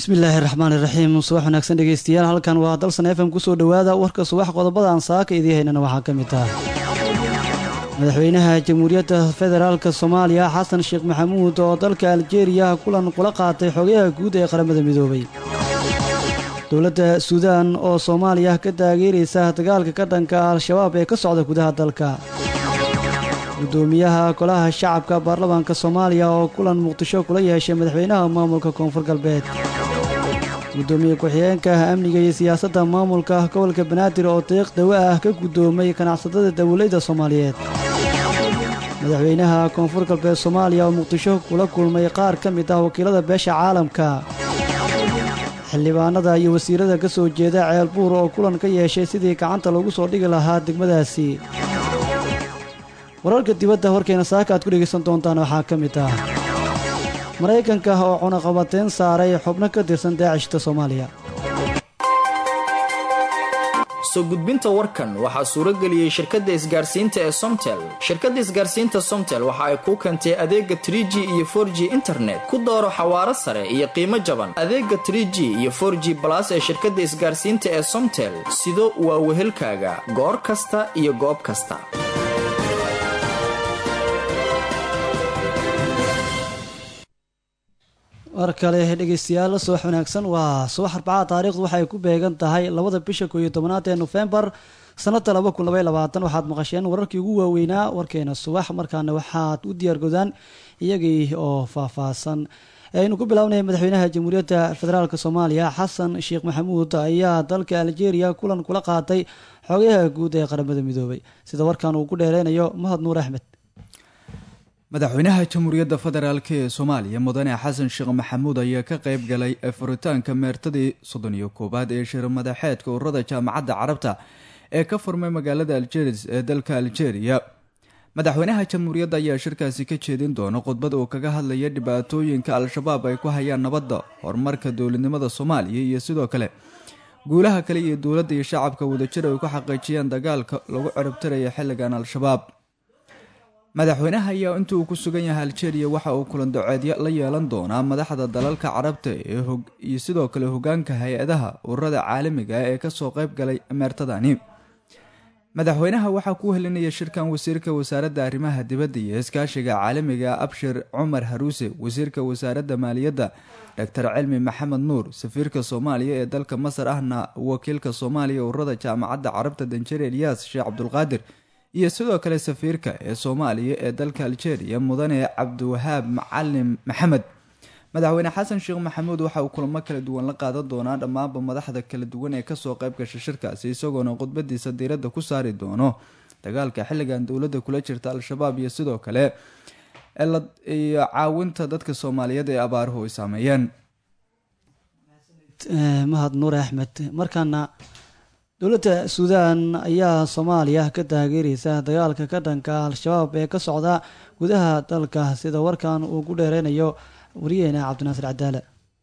bismillaahi raxmaan iraxiim subax wanaagsan dhegeystayaal halkan waa dalsan f m kusoo dhowaada warka subax qodobadaan saaka idii haynana waxaa ka mid ah madaxweynaha jamhuuriyadda federaalka soomaaliya xasan sheekh maxamuud oo dalka aljeeriya kulan kula qaatay xogayaha guud ee qaramada midoobay dowladda suudaan oo soomaaliya ka taageeraysa dagaalka ka dhanka al-shabaab ee ka socda gudaha dalka gudoomiyaha golaha shacabka baarlamaanka soomaaliya oo kulan muqdisho kula yeeshay madaxweynaha maamulka koonfur galbeed gudoomiye ku-xigeenka amniga iyo siyaasadda maamulka gobolka banaadir oo deeq dawo ah ka guddoomay ganacsatada dawladda soomaaliyeed madaxweynaha koonfur galbeed soomaaliya oo muqdisho kula kulmay qaar ka mid ah wakiilada beesha caalamka xildhibaanada iyo wasiirada ka soo jeeda ceelbuur oo kulan ka yeeshay sidii gacanta loogu soo dhigi lahaa degmadaasi wararka dibadda horkeena saaka aad ku dhegaysan doontaan waxaa ka mid ah maraykanka oo cunaqabateyn saaray xubno ka tirsan daacishta soomaaliya soo gudbinta warkan waxaa suuro geliyey shirkadda isgaarsiinta ee somtel shirkadda isgaarsiinta somtel waxa ay kuu keentay adeega tr g iyo for g internet ku dooro xawaaro sare iyo qiimo jaban adeega tr g iyo for g balas ee shirkadda isgaarsiinta ee somtel sido waa wehelkaaga goor kasta iyo goob kasta war kale dhegeystayaal subax wanaagsan waa subax arbacada taariikhdu waxay ku beegan tahay labada bisha koo iyo tobanaad ee nofembar sanada laba kun labay labaatan waxaad maqasheen wararkii ugu waaweynaa warkeena subax markaana waxaad u diyaargodaan iyagii oo faahfaahsan aynu ku bilaabnay madaxweynaha jamhuuriyadda federaalk soomaaliya xasan sheekh maxamuud ayaa dalka aljeeriya kulan kula qaatay xogayaha guud ee qaramada midoobay sida warkan uu ku dheereynayo mahad nuur axmed madaxweynaha jamhuuriyadda federaalk ee soomaaliya mudane xasan sheekh maxamuud ayaa ka qayb galay furitaanka meertadii soddon iyo koowaad ee shir madaxeedka ururada jaamacadda carabta ee ka furmay magaalada aljeris ee dalka aljeeriya madaxweynaha jamhuuriyadda ayaa shirkaasi ka jeedin doona khudbad uu kaga hadlaya dhibaatooyinka al-shabaab ay ku hayaan nabadda horumarka dowladnimada soomaaliya iyo sidoo kale guulaha kale iyo dowladda iyo shacabka wadajir ay ku xaqiijiyaan dagaalka lagu ciribtiraya xilligan al-shabaab madaxweynaha ayaa inta uu ku sugan yahay aljeeriya waxa uu kulan doceedyo la yeelan doonaa madaxda dalalka carabta iyo sidoo kale hogaanka hay-adaha ururada caalamiga ah ee kasoo qayb galay meertadani madaxweynaha waxaa ku helinaya shirkan wasiirka wasaaradda arrimaha dibadda iyo iskaashiga caalamiga abshir cumar haruuse wasiirka wasaaradda maaliyadda doctor cilmi maxamed nuur safiirka soomaaliya ee dalka masar ahna wakiilka soomaaliya ururada jaamacadda carabta danjere eliyas sheekh cabdulqaadir iyo sidoo kale safiirka ee soomaaliya ee dalka aljeeriya mudane cabdiwahaab macalin maxamed madaxweyne xasan sheekh maxamuud waxa uu kulamo kala duwan la qaadan doonaa dhammaanba madaxda kala duwan ee kasoo qayb gasha shirkaasi isagoona khudbadiisa diiradda ku saari doono dagaalka xilligan dowladda kula jirta al-shabaab iyo sidoo kale iyo caawinta dadka soomaaliyeed ee abaaruhu ay saameeyeen mahad nuur axmed markaana dowladda suudaan ayaa soomaaliya ka taageeraysa dagaalka ka dhanka al-shabaab ee ka socda gudaha dalka sida warkan uu ku dheereynayo wariyaheena cabdinaasir cadaale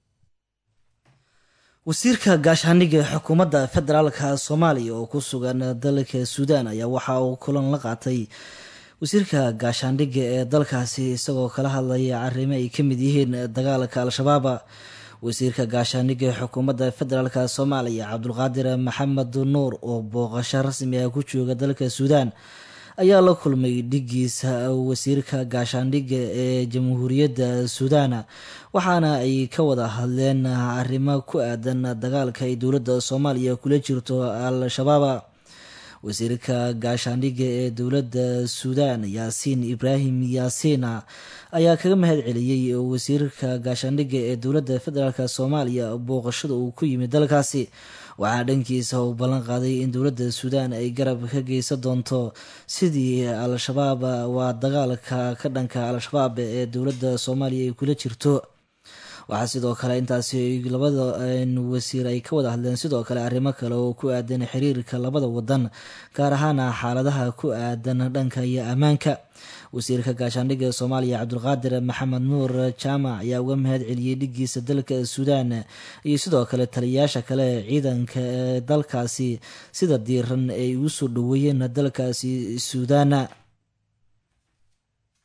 wasiirka gaashaandhigga xukuumadda federaalka soomaaliya oo ku sugan dalka suudaan ayaa waxa uu kulan la qaatay wasiirka gaashaandhigga ee dalkaasi isagoo kala hadlaya arrimo ay ka mid yihiin dagaalka al-shabaab wasiirka gaashaandhigga xukuumadda federaalk soomaaliya cabdulqaadir maxamed nuur oo booqasho rasmi ah ku jooga dalka suudaan ayaa la kulmay dhigiisa wasiirka gaashaandhigga ee jamhuuriyadda suudaan waxaana ay ka wada hadleen arrimo ku aadan dagaalka ay dowladda soomaaliya kula jirto al-shabaab wasiirka gaashaandhigga ee dowladda suudaan yaasiin ibraahim yaasiin ayaa kaga mahad celiyey wasiirka gaashaandhigga ee dowladda federaalk soomaaliya booqashada uu ku yimid dalkaasi waxaa dhankiisa uu ballan qaaday in dowladda suudaan ay garab ka geysan doonto sidii al-shabaab waa dagaalka ka dhanka al-shabaab ee dowladda soomaaliya ay kula jirto waxaa sidoo kale intaasi labada wasiir ay ka wada hadleen sidoo kale arrimo kale oo ku aadan xiriirka labada wadan gaar ahaana xaaladaha ku aadan dhanka iyo ammaanka wasiirka gaashaandhigga soomaaliya cabdulqaadir maxamed nuur jaamac ayaa uga mahad celiyey dhigiisa dalka suudaan iyo sidoo kale taliyayaasha kale ciidanka ee dalkaasi sida diiran ay ugu soo dhaweeyeen dalkaasi suudaan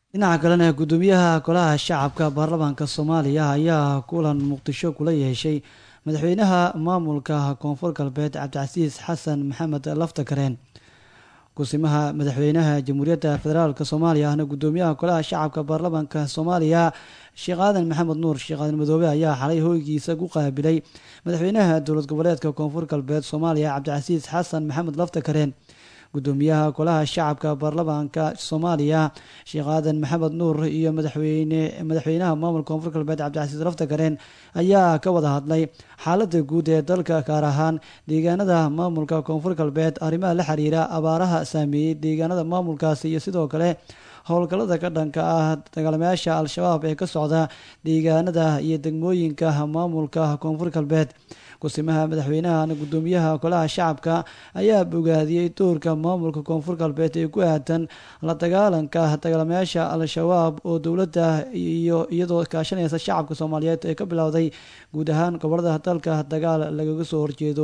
dhinaca kalena guddoomiyaha golaha shacabka baarlamaanka soomaaliya ayaa kulan muqdisho kula yeeshay madaxweynaha maamulka koonfur galbeed cabdicasiis xasan maxamed laftakareen kusimaha madaxweynaha jamhuuriyadda federaalk soomaaliya ahna guddoomiyaha golaha shacabka baarlamaanka soomaaliya sheekh aadan maxamed nuur sheekh aadan madoobe ayaa xalay hoygiisa ku qaabilay madaxweynaha dowlad goboleedka koonfur galbeed soomaaliya cabdicasiis xasan maxamed laftakareen guddoomiyaha golaha shacabka baarlamaanka soomaaliya sheekh aadan maxamed nuur iyo madaxweyne madaxweynaha maamulka koonfur galbeed cabdicasiis laftakareen ayaa ka wada hadlay xaalada guud ee dalka gaar ahaan deegaanada maamulka koonfur galbeed arrimaha la xiriira abaaraha saameeyey deegaanada maamulkaasi iyo sidoo kale howlgallada ka dhanka ah dagaalamayaasha al-shabaab ee ka socda deegaanada iyo degmooyinka maamulka koonfur galbeed kusimaha madaxweynaha guddoomiyaha golaha shacabka ayaa bogaadiyey doorka maamulka koonfur galbeed ee ku aadan la dagaalanka dagaalamayaasha al-shabaab oo dowladda iyo iyadoo kaashanaysa shacabka soomaaliyeed ee ka bilowday guud ahaan gobolada dalka dagaal lagaga soo horjeedo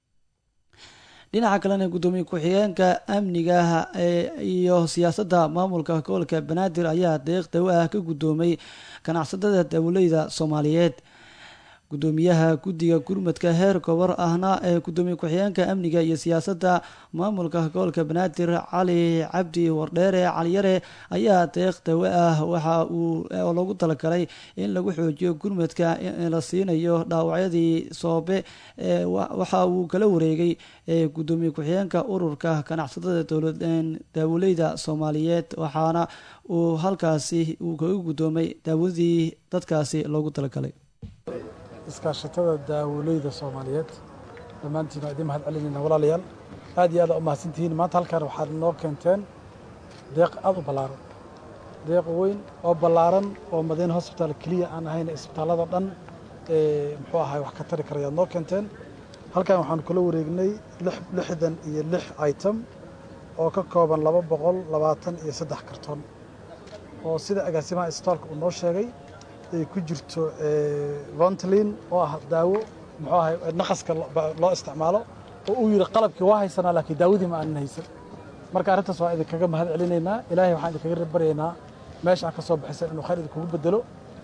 dhinaca kalena guddoomiye ku-xigeenka amniga iyo siyaasadda maamulka gobolka banaadir ayaa deeq dawo ah ka guddoomay ganacsatada dawleyda soomaaliyeed guddoomiyaha guddiga gurmadka heer gobor ahna ee guddoomiye ku-xigeenka amniga iyo siyaasadda maamulka gobolka banaadir cali cabdi wardheere caliyare ayaa deeq dawo ah waxa uu oo lagu talagalay in lagu xoojiyo gurmadka la siinayo dhaawacyadii soobe waxa uu kala wareegay guddoomiye ku-xigeenka ururka ganacsatada daawoleyda soomaaliyeed waxaana uu halkaasi uu kaga guddoomay daawadii dadkaasi loogu talagalay iskaashatada daawoleyda soomaaliyeed dhammaantiin waa idiin mahad celinayna walaalayaal aad iyo aad aa u mahadsantihiin maanta halkaan waxaad noo keenteen deeq aad u ballaaran deeq weyn oo ballaaran oo madiina hosbitaal keliya aan ahayn isbitaallada dhan ee muxuu ahay wax ka tari karayaad noo keenteen halkaan waxaanu kula wareegnay lixdan iyo lix item oo ka kooban laba boqol labaatan iyo saddex karton oo sida agaasimaha isbitaalka uu noo sheegay ay ku jirto vontlin oo ah daawo muxuu ahay naqaska loo isticmaalo oo uu yidhi qalabkii waa haysanaa laakiin daawadii ma aanan haysan marka arrintaas waa idinkaga mahad celinaynaa ilaahay waxaan idinkaga baryaynaa meesha aad ka soo baxiseen inuu khayr idinkugu bedelo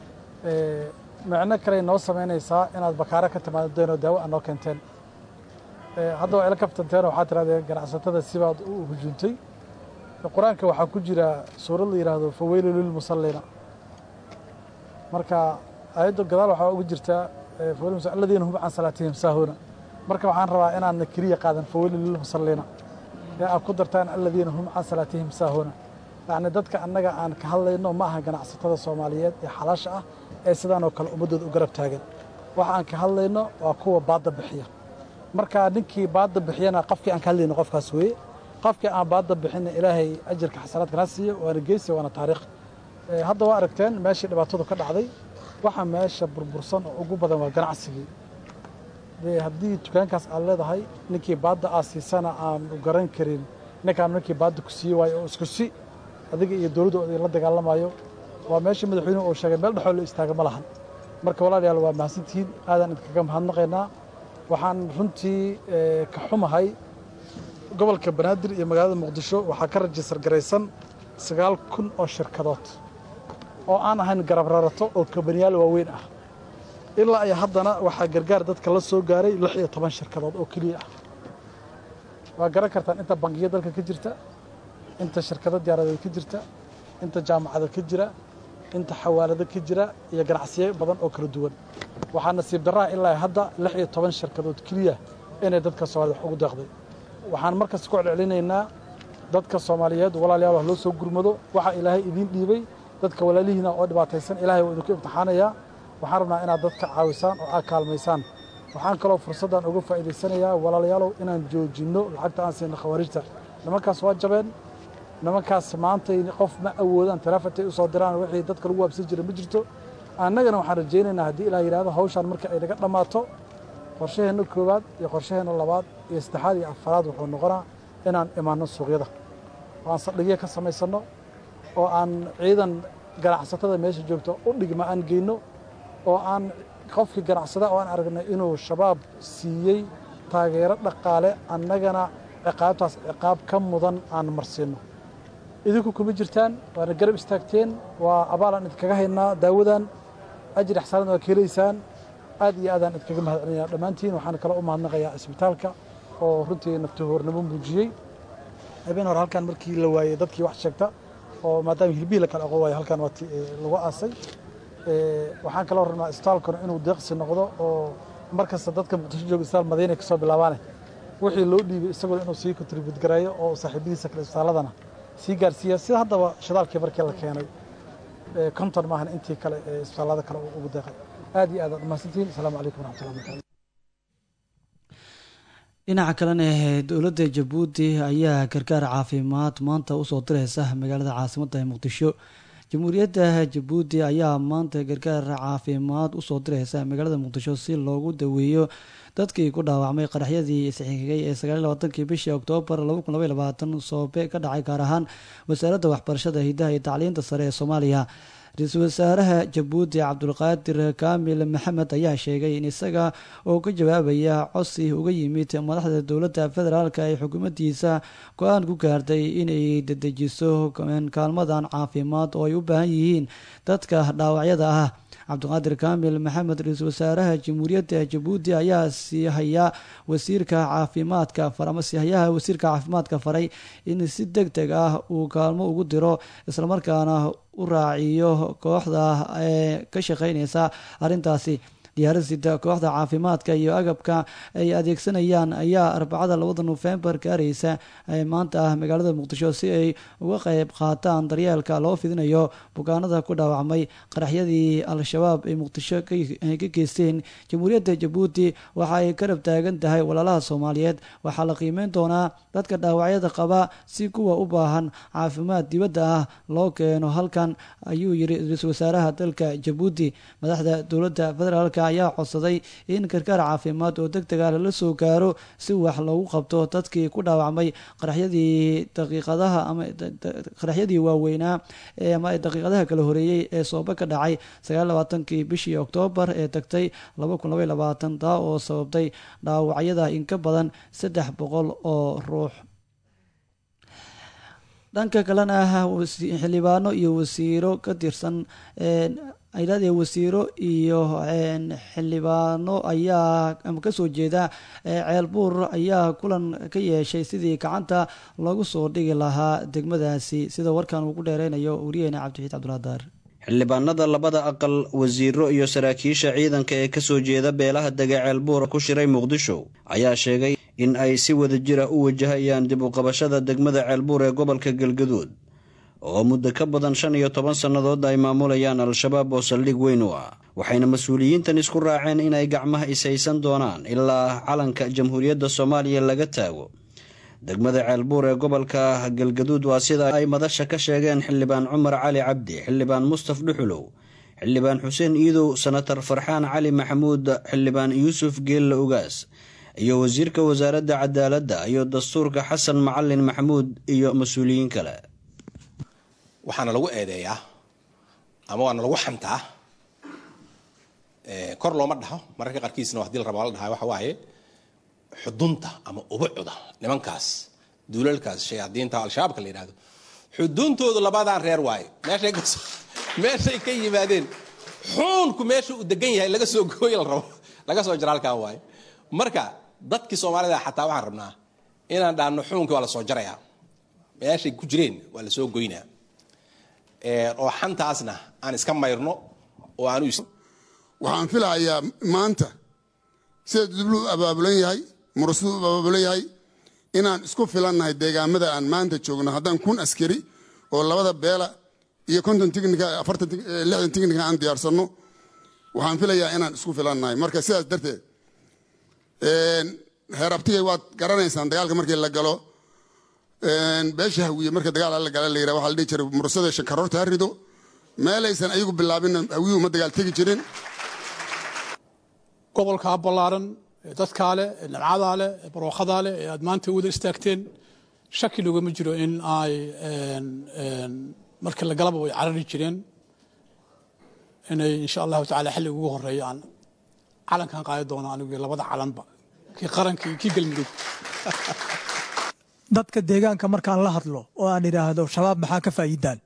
micno kaley noo samaynaysaa inaad bakaaro ka timaadeen oo daawo aad noo keenteen hadda waa ila kaftanteen waxaad tirahdeen ganacsatada sibaad u hujuuntay qur-aanka waxaa ku jira suurad la yidhaahdo faweylu lilmusallina marka aayadda gadaal waxaa uga jirtaa aladiina hum can salaatihim saahuna marka waxaan rabaa inaadna keliya qaadan faweylu lilmusallina ee aad ku dartaan aladiina hum can salaatihim saahuna yacni dadka annaga aan ka hadlayno ma aha ganacsatada soomaaliyeed ee xalaasha ah ee sidaanoo kale ummaddooda u garab taagan waxa aan ka hadlayno waa kuwa baadda bixiya marka ninkii baadda bixiyana qofkii aan ka hadlayno qofkaas weeye qofkii aan baadda bixinna ilaahay ajarka xasanaadkana siiyo waana geysi waana taariikh hadda waa aragteen meeshii dhibaatadu ka dhacday waxa meesha burbursan oo ugu badan waa ganacsigii de haddii dukaankaas aad leedahay ninkii baadda aad siisana aanu garan karin ninkaan ninkii baadda ku siiye waayo oo isku si adiga iyo dowladda oo la dagaalamayo waa meeshii madaxweynuhu uu sheegay meel dhexoo la istaaga ma lahan marka walaalayaal waa mahadsantihiin aadaan idinkaga mahadnaqaynaa waxaan runtii ka xumahay gobolka banaadir iyo magaalada muqdisho waxaa ka rajistar garaysan sagaal kun oo shirkadood oo aan ahayn garab rarato oo kabaniyaal waaweyn ah ilaa iyo haddana waxaa gargaar dadka la soo gaaray lix iyo toban shirkadood oo keliya ah waa garan kartaan inta bangiyo dalka ka jirta inta shirkado diyaaradeed ka jirta inta jaamacada ka jira inta xawaalado ka jira iyo ganacsiyo badan oo kala duwan waxaa nasiib darraha ilaa hadda lix iyo toban shirkadood keliya inay dadka soomaaliyed wax ugu deeqday waxaan markasta ku celcelinaynaa dadka soomaaliyeed walaalayaal wax loo soo gurmado waxaa ilaahay idiin dhiibay dadka walaalihiina oo dhibaataysan ilaahay waa idinku imtixaanayaa waxaan rabnaa inaad dadka caawisaan oo aad kaalmaysaan waxaan kaloo fursaddan uga faa'iidaysanayaa walaalayaalow inaan joojinno lacagta aan siino khawaarijta nimankaas waa jabeen nimankaas maantay qof ma awoodaan taleefontay u soo diraan wixii dadka lagu waabsan jira ma jirto annagana waxaan rajaynaynaa haddii ilaa yidhahdo hawshaan marka ay naga dhammaato qorshaheenna koowaad iyo qorshaheenna labaad iyo saddexaad iyo afaraad wuxuu noqonaa inaan imaanno suuqyada oo aan saldhigyo ka samaysanno oo aan ciidan ganacsatada meesha joogto u dhigma aan geyno oo aan qofkii ganacsada oo aan aragnay inuu shabaab siiyey taageero dhaqaale annagana ciqaabtaas ciqaab ka mudan aan marsiinno idinku kuma jirtaan waana garab istaagteen waa abaalaan idinkaga haynaa daawadan ajir ixsaanad waa ka helaysaan aad iyo aadaan idinkaga mahad celinaya dhammaantiin waxaan kale u mahadnaqayaa isbitaalka oo runtii naftahoornimo muujiyey habeen hore halkan markii la waayey dadkii wax sheegta oo maadaama hilbihii la kala aqoon waayo halkan waa lagu aasay waxaan kaloo rabnaa isbitaalkuna inuu deeqsi noqdo oo mar kasta dadka muqdisho jooga isbitaal madiina ka soo bilaabaane wixii loo dhiibay isaguna inuu sii kontribut gareeyo oo saaxiibadiisa kale isbitaaladana sii gaarsiiya sida haddaba shidaalkii markii la keenay konton maahan intii kale ee isbitaallada kale ugu deeqay aad iyo aad aad umahadsantihiin asalaamu calaykum waraxmatullahi wabarakatu dhinaca kalena dowladda jabuuti ayaa gargaar caafimaad maanta usoo direysa magaalada caasimadda muqdisho jamhuuriyadda jabuuti ayaa maanta gargaar caafimaad usoo direysa magaalada muqdisho si loogu daweeyo dadkii ku dhaawacmay qaraxyadii isxigigay ee sagaal labaatankii bishii oktoobar laba kun labay labaatan soobe ka dhacay gaar ahaan wasaaradda waxbarashada hidaha iyo tacliinta sare ee soomaaliya ra-iisul wasaaraha jabuuti cabdulqaadir kaamil maxamed ayaa sheegay in isaga oo ka jawaabaya codsi uga yimid madaxda dowladda federaalk ee xukuumaddiisa go-aan ku gaartay inay dedejiso kaalmadan caafimaad oo ay u baahan yihiin dadka dhaawacyada ah cabdiqaadir kaamil maxamed ra-iisul wasaaraha jamhuuriyadda jabuuti ayaa siihayaa wasiirka caafimaadka ama siihayaha wasiirka caafimaadka faray in si deg deg ah uu kaalmo ugu diro islamarkaana u raaciyo kooxda ee ka shaqeyneysa arrintaasi diyaarisida kooxda caafimaadka iyo agabka ay adeegsanayaan ayaa arbacada labada nofembar gaaraysa maanta ah magaalada muqdisho si ay uga qeyb qaataan daryeelka loo fidinayo bukaanada ku dhaawacmay qaraxyadii al-shabaab ay muqdisho ka geysteen jamhuuriyadda jabuuti waxa ay karab taagan tahay walaalaha soomaaliyeed waxaa la qiimeyn doonaa dadka dhaawacyada qaba si kuwa u baahan caafimaad dibadda ah loo keeno halkan ayuu yiri ra-iisul wasaaraha dalka jabuuti madaxda dowladda federaalk ayaa codsaday in gargaar caafimaad oo deg dega lala soo gaaro si wax loogu qabto dadkii ku dhaawacmay qaraxyadii daqiiqadaha ama qaraxyadii waaweynaa ama daqiiqadaha kala horeeyey ee soobe ka dhacay sagaal labaatankii bishii oktoobar ee tagtay laba kun labay labaatan taa oo sababtay dhaawacyada in ka badan saddex boqol oo ruux dhanka kalena xildhibaano iyo wasiiro ka tirsan aylaadee wasiiro iyo xildhibaano ayaa ama kasoo jeeda ceelbuur ayaa kulan ka yeeshay sidii gacanta lagu soo dhigi lahaa degmadaasi sida warkan uu ku dheereynayo wariyeena cabdixiid cabduladaar xildhibaanada labada aqal wasiiro iyo saraakiisha ciidanka ee kasoo jeeda beelaha dega ceelbuur ku shiray muqdisho ayaa sheegay in ay si wada jira u wajahayaan dib u qabashada degmada ceelbuur ee gobolka galgaduud oo muddo ka badan shan iyo toban sannadood ay maamulayaan al-shabaab oo saldhig weyn u ah waxayna mas-uuliyiintan isku raaceen inay gacmaha ishaysan doonaan ilaa calanka jamhuuriyadda soomaaliya laga taago degmada ceelbuur ee gobolka galgaduud waa sida ay madasha ka sheegeen xildhibaan cumar cali cabdi xildhibaan mustaf dhuxulow xildhibaan xuseen iidow senatar farxaan cali maxamuud xildhibaan yuusuf geella ugaas iyo wasiirka wasaaradda cadaaladda iyo dastuurka xasan macalin maxamuud iyo mas-uuliyiin kale waxaana lagu eedeeyaa ama waana lagu xantaa kor looma dhaho mararka qaarkiisna hadii la raba la dhaha waxa waaye xudunta ama ubucda nimankaas duulalkaas shayaadiinta al-shabaabka la yidhahdo xuduntoodu labadaan reer waaye meeshay ka meeshay ka yimaadeen xuunku meesha uu degan yahay laga soo gooy la rabo laga soo jara halkan waaye marka dadkii soomaalida xataa waxaan rabnaa inaan dhaano xuunkii waa la soo jarayaa meeshay ku jireen waa la soo goynaa oo xantaasna aan iska mayrno oo aan waxaan filahayaa maanta sida dublu u abaabulan yahay murasadu u abaabulan yahay inaan isku filannahay deegaamada aan maanta joogno haddaan kun askari oo labada beela iyo konton tignika afartan lixdan tignika aan diyaarsanno waxaan filayaa inaan isku filannahay marka sidaas darteed heer abtigay waad garanaysaan dagaalka markii la galo beesha hawiye marka dagaal la gala la yidhaha waxaa la dhihi jiray murasada shankaroorta ha rido meelaysan ayagu bilaabin hawiyuhu ma dagaal tegi jirin gobolkaa ballaaran ee dadkaa leh ee nabcadaa leh ee barwaaqadaa leh ee aad maanta wada istaagteen shaki logama jiro in ay markii la galaba way carari jireen inay insha allahu tacala xilliga ugu horeeya aan calankan qaadi doono anigu labada calanba kii qaranka iyo kii galmudug dadka deegaanka markaan la hadlo oo aan idhaahdo shabaab maxaa ka faa'iidaan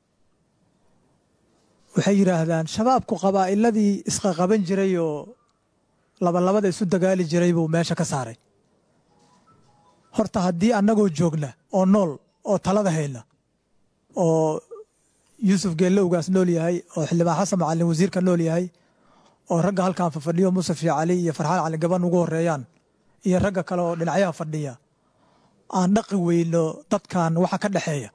waxay yidhaahdaan shabaabku qabaa'iladii isqaqaban jiray oo labalabada isu dagaali jiray buu meesha ka saaray horta haddii annagoo joogna oo nool oo talada hayna oo yuusuf geellowgaas nool yahay oo xildhibaan xasan macalin wasiirka nool yahay oo ragga halkan fafadhiyo musafi cali iyo farxaan cali gaban ugu horeeyaan iyo ragga kale oo dhinacyaha fadhiya aan dhaqi weyno dadkan waxa ka dhexeeya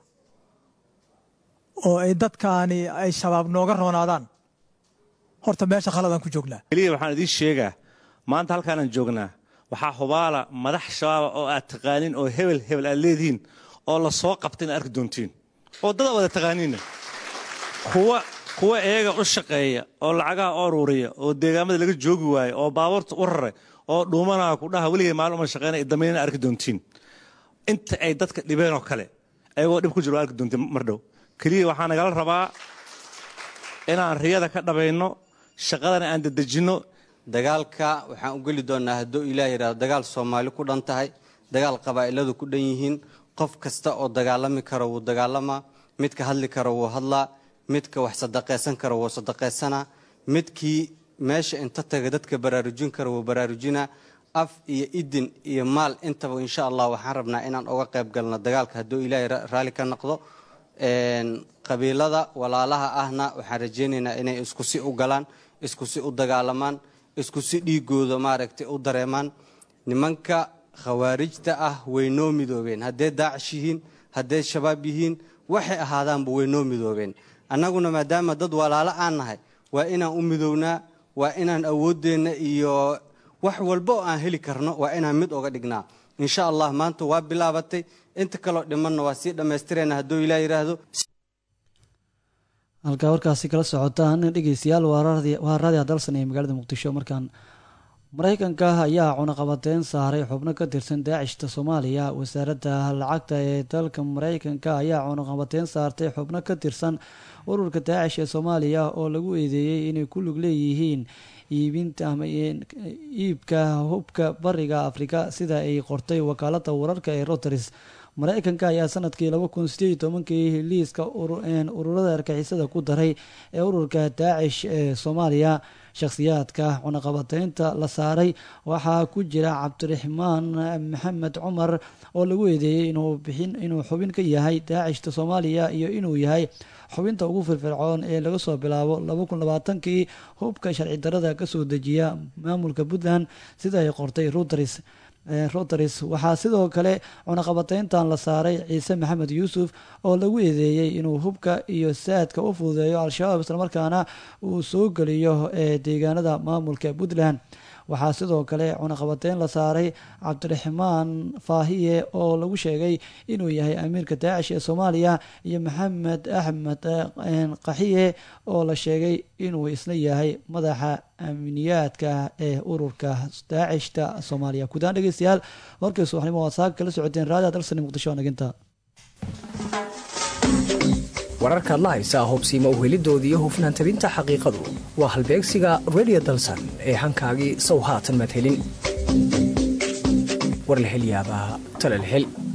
oo ay dadkaani ay shabaab nooga roonaadaan horta meesha khaladaan ku joognaa keliya waxaan idiin sheegaa maanta halkaanaan joognaa waxaa hubaala madax shabaaba oo aad taqaanin oo hebel hebel aad leedihiin oo la soo qabta inaad arki doontiin oo dada wada taqaaniinna kuwa kuwa iyaga u shaqeeya oo lacagaha u aruuriya oo deegaamada laga joogi waayo oo baabuurta u raray oo dhuumanaha ku dhaha weligay maalin uma shaqeynaya damiinana arki doontiin inta ay dadka dhibeen oo kale ayagoo dhib ku jiro waa arki doontiin mar dhow keliya waxaa nagala rabaa inaan riyada ka dhabayno shaqadana aan dedejinno dagaalka waxaan u geli doonnaa hadduu ilaah yidhahdo dagaal soomaali ku dhan tahay dagaal qabaa'iladu ku dhan yihiin qof kasta oo dagaalami karo wuu dagaalamaa midka hadli karo wuu hadlaa midka wax sadaqaysan karo wuu sadaqaysanaa midkii meesha inta taga dadka baraarujin karo wuu baraarujinaa af iyo idin iyo maal intaba insha allah waxaan rabnaa inaan uga qayb galno dagaalka hadduu ilaahay raalli ka noqdo qabiilada walaalaha ahna waxaan rajaynaynaa inay isku si u galaan isku si u dagaalamaan isku si dhiigooda maaragtay u dareemaan nimanka khawaarijta ah way noo midoobeen hadday daacish yihiin hadday shabaab yihiin waxay ahaadaanba way noo midoobeen annaguna maadaama dad walaalo aan nahay waa inaan u midownaa waa inaan awooddeenna iyo wax walba oo aan heli karno waa inaan mid oga dhignaa insha allah maanta waa bilaabatay inta kaloo dhimanna waa sii dhammaystirayna hadduu ilaah yidhaahdo halkaa warkaasi kala socotaan dhegeystayaal waa raadiha dalsan ee magaalada muqdisho markaan mareykanka ayaa cunaqabateyn saaray xubno ka tirsan daacishta soomaaliya wasaaradda lacagta ee dalka mareykanka ayaa cunaqabateyn saartay xubno ka tirsan ururka daacish ee soomaaliya oo lagu eedeeyey inay ku lug leeyihiin iibinta ama iibka hubka bariga afrika sida ay qortay wakaalada wararka ee routers mareykanka ayaa sanadkii laba kun sideed iyo tobankii liiska ururada argixisada ku daray ee ururka daacish ee soomaaliya shakhsiyaadka cunaqabateynta la saaray waxaa ku jira cabdiraxmaan maxamed cumar oo lagu eedeeyey inuu xubin ka yahay daacishta soomaaliya iyo inuu yahay xubinta ugu firfircoon ee laga soo bilaabo laba kun labaatankii hubka sharci darada kasoo dejiya maamulka puntland sida ay qortay reuters routers waxaa sidoo kale cunaqabateyntan la saaray ciise maxamed yuusuf oo lagu eedeeyey inuu hubka iyo saadka u fududeeyo al-shabaab islamarkaana uu soo geliyo ee deegaanada maamulka puntland waxaa sidoo kale cunaqabateyn la saaray cabdiraxmaan faahiye oo lagu sheegay inuu yahay amiirka daacish ee soomaaliya iyo maxamed axmed qaxiye oo la sheegay inuu isna yahay madaxa amniyaadka ee ururka daacishta soomaaliya guudaan dhegeystayaal warkii subaxnimo waa saaka kala socoteen raadiha dalsani muqdisho naginta wararkaad la haysaa hubsiima uhelidoodii iyo hufnaan tabinta xaqiiqadu waa halbeegsiga redio dalsan ee hankaagii sow haatan madhelin warlahelyaabaa talalhel